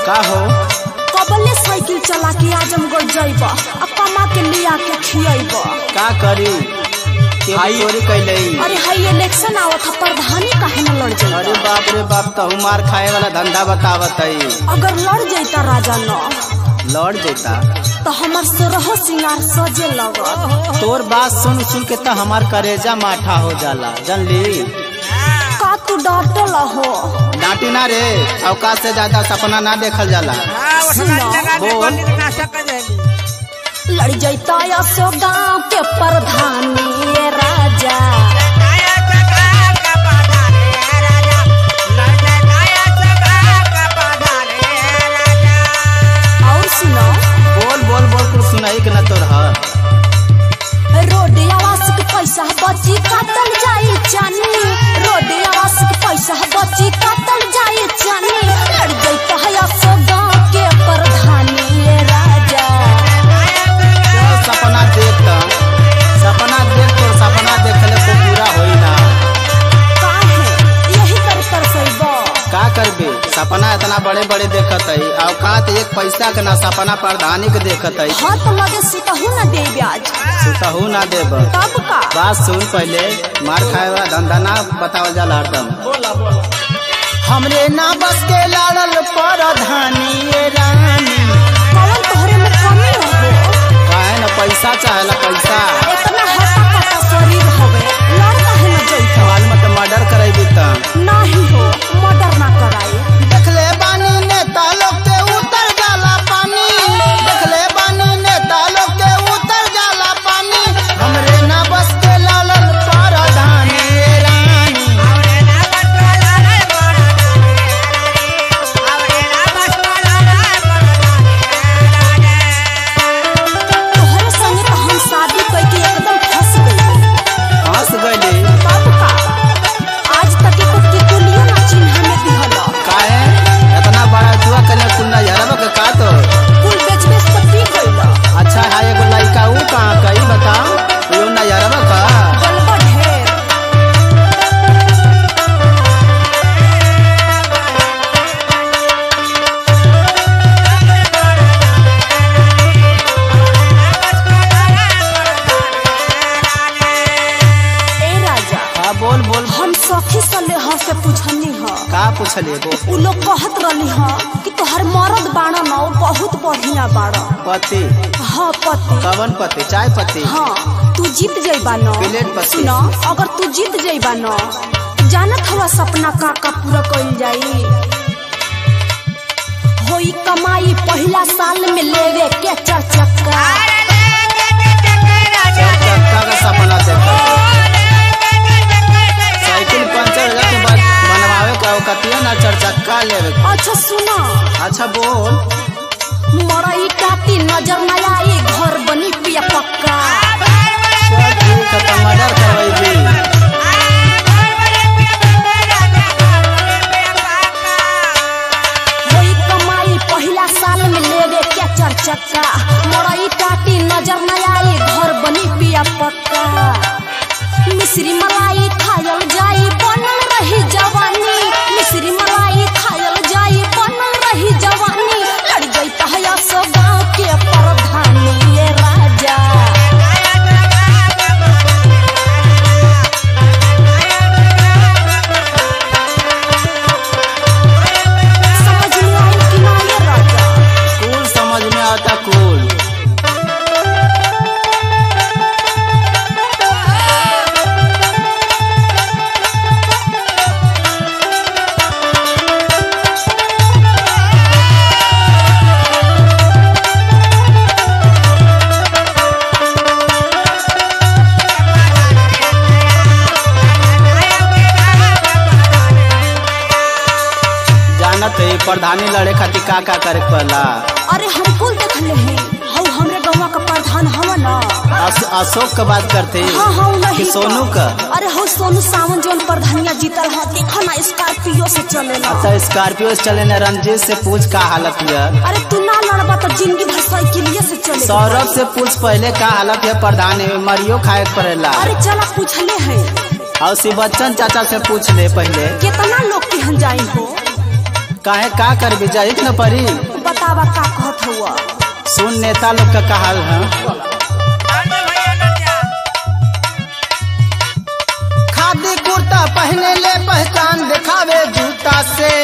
का हो कबले साइकिल चला के आजमगढ़ जइब आ कमा के लिया के खियब का करी केहू चोरी कैले अरे हाई इलेक्शन आवत ह प्रधानी काहे न लड़ अरे जाइब बाप रे बाप तहु मार खाए वाला धंधा बतावत है अगर लड़ जाइता राजा न लौट जेता तो हमर सोरह सिंगार सजे लगत तोर बात सुन सुन के तो हमार करेजा माठा हो जाला जानली का तू डटल हो डांटी ना रे अवकाश से ज्यादा सपना ना देखल जाला बोल लड़ जाइता असो गाँव के प्रधानी ये राजा और सुनो बोल बोल बोल कुछ सुनाई के ना तोर ह रोड आवास के पैसा बची काटल जाई चानी रोड आवास के पैसा बची काटल जाई चानी लड़ जाइता है असो गाँव के प्रधानी ये राजा चल सपना देख त सपना देख तोर सपना देखले को पूरा होई ना काहे यही कर तरसैब का करबे सपना इतना बड़े बड़े देखत है औकात एक पैसा के ना सपना प्रधानी के देखत है हाथ लगे सुतहू न दे ब्याज सुतहू ना देब तब का बात सुन पहले मार खाए वाला धंधा ना बतावल जाला हरदम हमरे ना बस के लाड़ल प्रधानी ये रानी कौन तोहरे में कमी न हो काहे ना पैसा चाहेला पैसा इतना हटा कटा शरीर हवे लड़ काहे न जइता सवाल में तो मर्डर करेबी त नाही हो मर्डर ना कराई देखले बानी नेता लोग के उतर जाला पानी देखले बानी नेता लोग के उतर जाला पानी हमरे ना बस के लालल प्रधानी ये रानी तोहरे संगे तो हम शादी करके एकदम फंस गई हंस गईली तब का आज तक एको टिकुलियो ना चिन्ह में दिहल काहे इतना बड़ा जुआ कने कुंडा यारब के का तो कुल बेच बेच के पी गइल अच्छा है एगो लड़का ऊ कहाँ कही बताओ यो ना यारब का गलबा ढेर ए राजा हाँ बोल बोल हम सखी सले ह से पूछनी ह का पूछले वो उ लोग कहत रहली ह कि तोहर मरद बाड़ा न उ बहुत बढ़िया बाड़ा पति हाँ पति कवन पति चाय पति हाँ तू जीत जइबा न प्लेट पति। सुन अगर तू जीत जइबा न जानत हवा सपना का का पूरा कइल जाई होई कमाई पहिला साल में लेवे के चार चक्का चार चक्का का सपना देखा साइकिल पंचर हो जाए के बाद बनवावे का कतिया ना चार चक्का लेवे के। अच्छा सुना अच्छा बोल मरई काटी नजर न आई घर बनी पिया पक्का चल ठीक है तो मर्डर करवाई होई कमाई पहिला साल में लेवे के चार चक्का मरई काटी नजर न आई घर बनी पिया पक्का मिश्री मलाई खायल जाई बनल रही जवानी मिश्री मलाई खायल जाई बनल रही जवानी लड़ गई तहया सो गाँव के प्रधानी ये राजा समझ में आई कि ना ये राजा कूल समझ में आता कूल जानत है प्रधानी लड़े खातिर का का करे के पड़ला अरे हम कुल देखले हैं हऊ हमरे गौवा का प्रधान हवा ना अश- अशोक का बात करते हाँ हाँ नहीं कि तो। सोनू का अरे हो सोनू सावन जोन प्रधानिया जीतल ह देखो ना स्कॉर्पियो से चलेला अच्छा स्कॉर्पियो से चले न रंजीत से पूछ का हालत है अरे तू ना लड़बा तो जिंदगी भर साइकिलिए से चले सौरभ से पूछ पहले का हालत है प्रधान है मरियो खाए के पड़ेला अरे चला पूछले हैं और शिव बच्चन चाचा से पूछ ले पहले कितना लोग के हम जाई हो काहे का कर भी जाई न परी बतावा का कहत हुआ सुन नेता लोग का कहल है खादी कुर्ता पहने ले पहचान दिखावे जूता से